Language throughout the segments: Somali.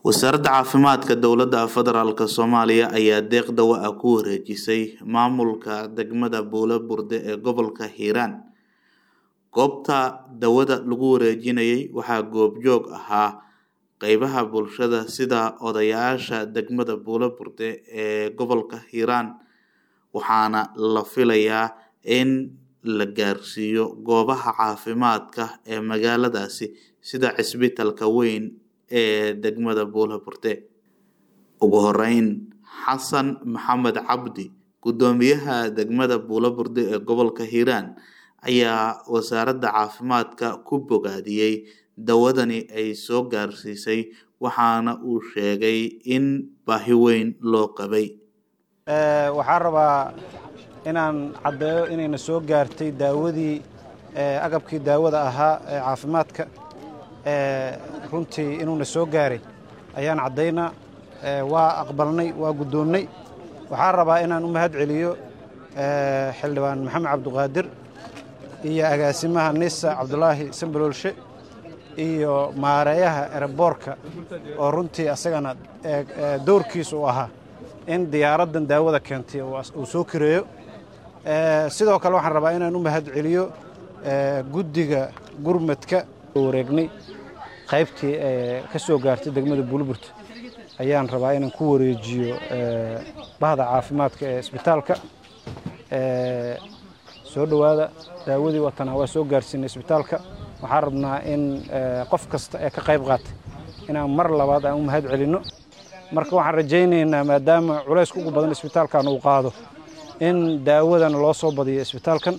wasaaradda caafimaadka dowladda federaalk soomaaliya ayaa deeq dawo ah ku wareejisay maamulka degmada buulo burde ee gobolka hiiraan goobta dawada lagu wareejinayay waxaa goobjoog ahaa qeybaha bulshada sida odayaasha degmada buulo burde ee gobolka hiiraan waxaana la filayaa in la gaarsiiyo goobaha caafimaadka ee magaaladaasi sida cisbitalka weyn ee degmada buulo burde ugu horeyn xasan maxamed cabdi guddoomiyaha degmada buulo burde ee gobolka hiiraan ayaa wasaaradda caafimaadka ku bogaadiyey dawadani ay soo gaarsiisay waxaana uu sheegay in baahi weyn loo qabay waxaan rabaa inaan caddeeyo inayna soo gaartay daawadii agabkii daawada ahaa ee caafimaadka runtii inuuna soo gaaray ayaan caddaynaa waa aqbalnay waa guddoonnay waxaan rabaa inaan u mahad celiyo xildhibaan maxamed cabdiqaadir iyo agaasimaha nisa cabdulaahi sambaloolshe iyo maareeyaha ereboorka oo runtii asagana dowrkiisa u ahaa in diyaaraddan daawada keentay uu soo kireeyo sidoo kale waxaan rabaa inaan u mahad celiyo guddiga gurmadka wareegnay qaybtii ka soo gaartay degmada buulburta ayaan rabaa inaan ku wareejiyo bahda caafimaadka ee isbitaalka soo dhowaada daawadii watanaa waa soo gaarsiinay isbitaalka waxaan rabnaa in qof kasta ee ka qayb qaatay inaan mar labaad aan u mahad celinno marka waxaan rajaynaynaa maadaama culaysku ugu badan isbitaalkan uu qaado in daawadana loo soo badiyo isbitaalkan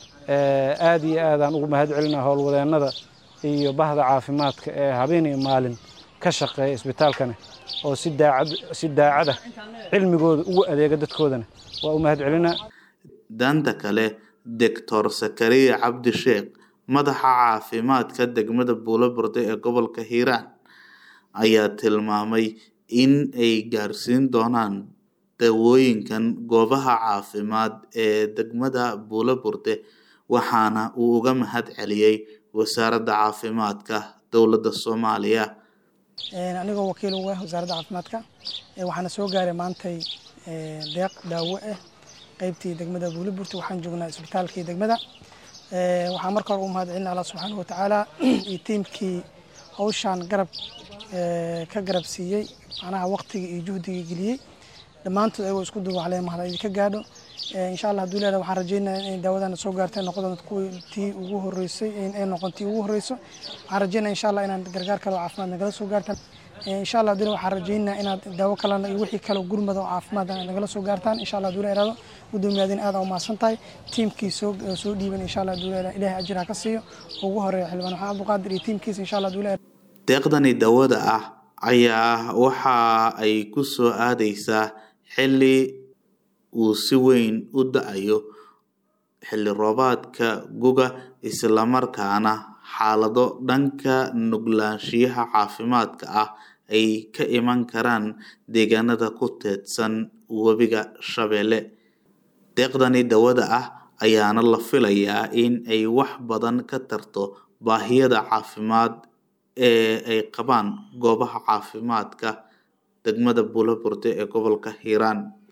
aad iyo aadaan ugu mahad celinaa howlwadeennada iyo bahda caafimaadka ee habeen iyo maalin ka shaqeeya isbitaalkani oo si daacada cilmigooda ugu adeega dadkoodana waa u mahad celinaa danta kale doctor sakariya cabdi sheekh madaxa caafimaadka degmada buulo burde ee gobolka hiiraan ayaa tilmaamay in ay gaarsiin doonaan dawooyinkan goobaha caafimaad ee degmada buulo burde waxaana uu uga mahad celiyey wasaaradda caafimaadka dowladda soomaaliya anigoo wakiil uga wasaaradda caafimaadka waxaana soo gaaray maantay deeq daawo ah qeybtii degmada buuliburta waxaan joognaa isbitaalkii degmada waxaan marka hore u mahad celina allah subxaana watacaala iyo tiimkii hawshaan garab ka garab siiyey macnaha waqtigii iyo juhdigii geliyey dhammaantood ayagoo isku duubaclee mahad idinka gaadho insha allah haduu leedahay waxaan rajeynaya inay daawadana soo gaartay noqon kuwii tii ugu horeysay ay noqon tii ugu horeyso waxaan rajeynaya insha allah inaad gargaar kale oo caafimaad nagala soo gaartaan insha allah haduu waxaan rajeynaya inaad daawo kalena iyo wixii kale gurmada oo caafimaad nagala soo gaartaan insha allah haduu leedahay gudoomiyaadin aad u mahadsan tahay tiimkii soo soo dhiiban insha allah haduu leedahay ilaahay ajir ha ka siiyo ugu horeeya xildhibaan maxamed abduqaadir iyo tiimkiisa insha allah haduu leedahay deeqdani dawada ah ayaa waxa ay ku soo aadeysaa xilli uu si weyn u da-ayo xilli roobaadka guga islamarkaana xaalado dhanka nuglaanshiyaha caafimaadka ah ay ka iman karaan deegaanada ku teedsan webiga shabeelle deeqdani dawada ah ayaana la filayaa in ay wax badan ka tarto baahiyada caafimaad ee ay qabaan goobaha caafimaadka degmada buulo burde ee gobolka hiiraan